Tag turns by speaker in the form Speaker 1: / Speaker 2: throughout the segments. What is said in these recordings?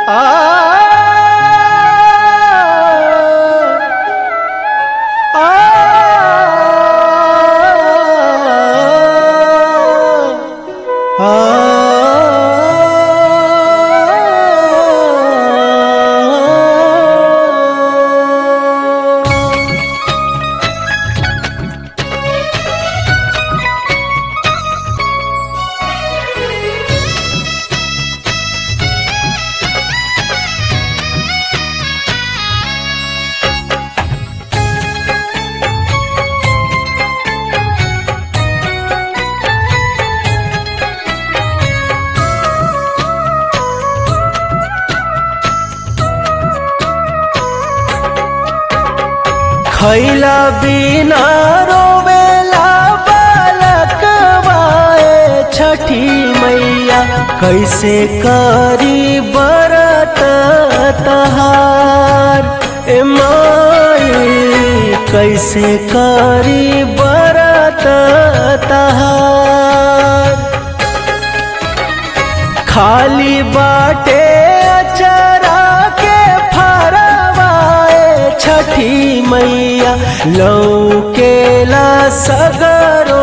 Speaker 1: खैला बिना रोवेला बालक बाए छठी मैया कैसे करी बरत तहार ए माई कैसे करी बरत तहार खाली बाटे अचरा के फरवाए छठी मैया लौकेला सगरो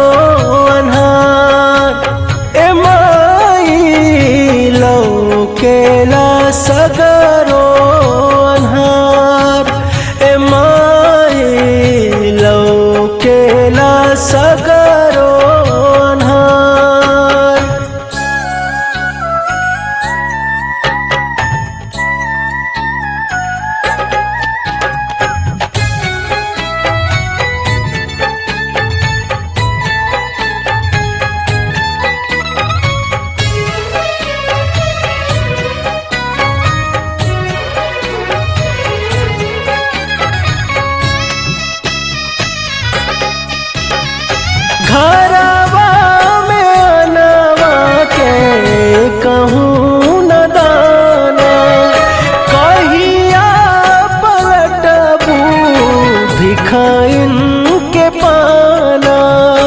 Speaker 1: अनहार ए माई लौकेला सगरो अनहार ए माई लौकेला सगरो अनहार घरवा में अनवा के कहूँ न दाना कहिया पलटबू भिखाइन के पाना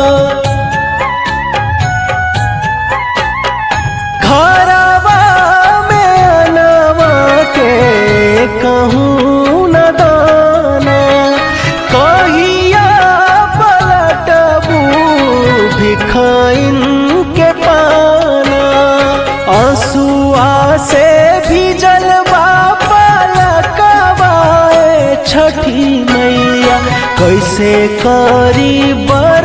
Speaker 1: घरवा में अनवा के कहूँ न दाना कहिया पलटबू भिखाइन के पाना आंसुआ से भीजल पलकवाए छठी मैया कैसे करी बर